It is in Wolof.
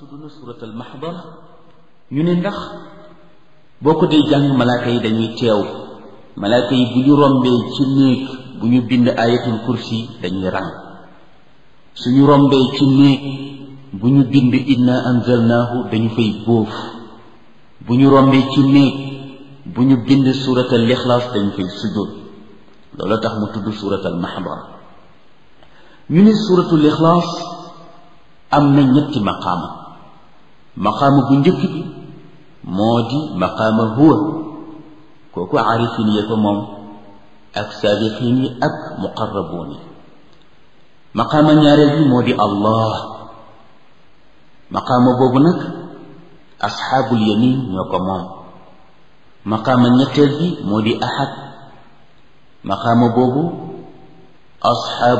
tudd na suratul mahdara ñu ne ndax boo ko dee jàng malaaka yi dañuy teew malaaka yi bu ñu rombee ci néeg bu ñu bind ayatul kursi dañuy ràng suñu rombee ci néeg bu ñu bind inna anzalnaahu dañu fay bóof bu ñu rombee ci néeg bu ñu bind suratal ixlaas dañu fay sujjóot loolu tax mu tudd suratal mahdara ñu ne suratul ixlaas am na ñetti maqaama maqaama bu njëkk bi moo di maqaama huwa kooku aarifin yee ko moom ak saabiqin yi ak muqarrabuun yi maqaama ñaareel bi moo di allah maqaama boobu nag asxaabul yamin ñoo ko moom maqaama ñetteel bi moo di ahad maqaama boobu asxaab